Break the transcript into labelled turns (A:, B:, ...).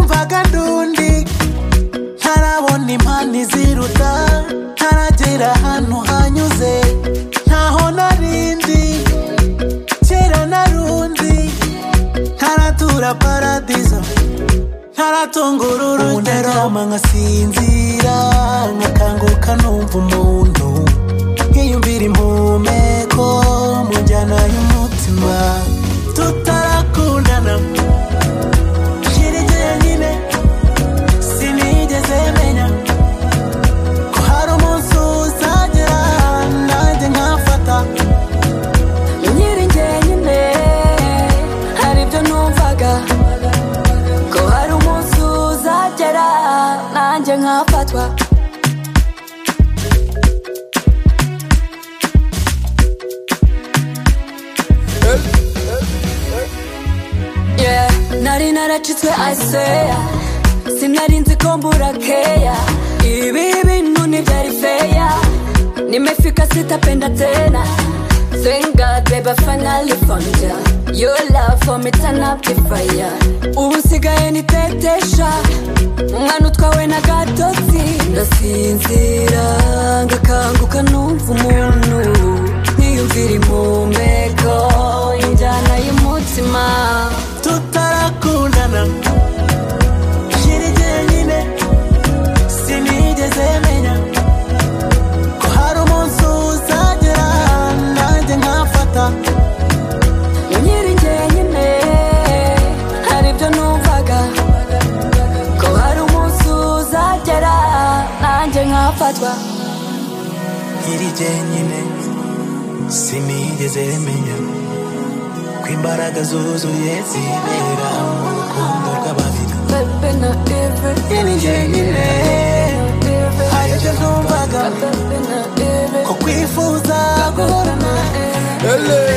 A: n'agadundi ntarabona impano iziruta ntaragera ahantu hanyuze ntaho narindi kera narundi ntaratura paradizo ntaratunga uru rugero ndarama nkasinzira nkakanguka numva umuntu nkiyumvira impumeko mu njyana y'umutima tutarakundana shirigeye nyine sinigeze menya ko hari umunsi uzagera nanjye nkafata
B: nkiri njyenyine hari ibyo numvaga ko hari umunsi uzagera nanjye nkafatwa Yeah, nari naracitswe aseya sinari nzi ko mbura keya ibi bintu ntibyari feya nimefika sitapenda tena Thank God, baby, I finally found ya Your love for me turn up the fire Ubu nsigaye nitetesha Umwana utwawe na gatotsi Ndasinzira ngakanguka numva umuntu Niyumvira impumeko Injyana y'umutima
A: tutarakundana shirigeye nyine sinigeze menya ko hari umunsi uzagera nanjye nkafata
B: nkiri njyenyine hari ibyo numvaga ko hari umunsi uzagera nanjye nkafatwa
A: iri jyenyine sinigeze menya ko imbaraga zuzuye zibera mu rukundo rw'ababiri
B: bebe na eve
A: iri jyenyine
B: eve
A: hari ibyo numvaga
B: bebe na eve
A: ko kwifuza guhorana
B: eve
A: Ele.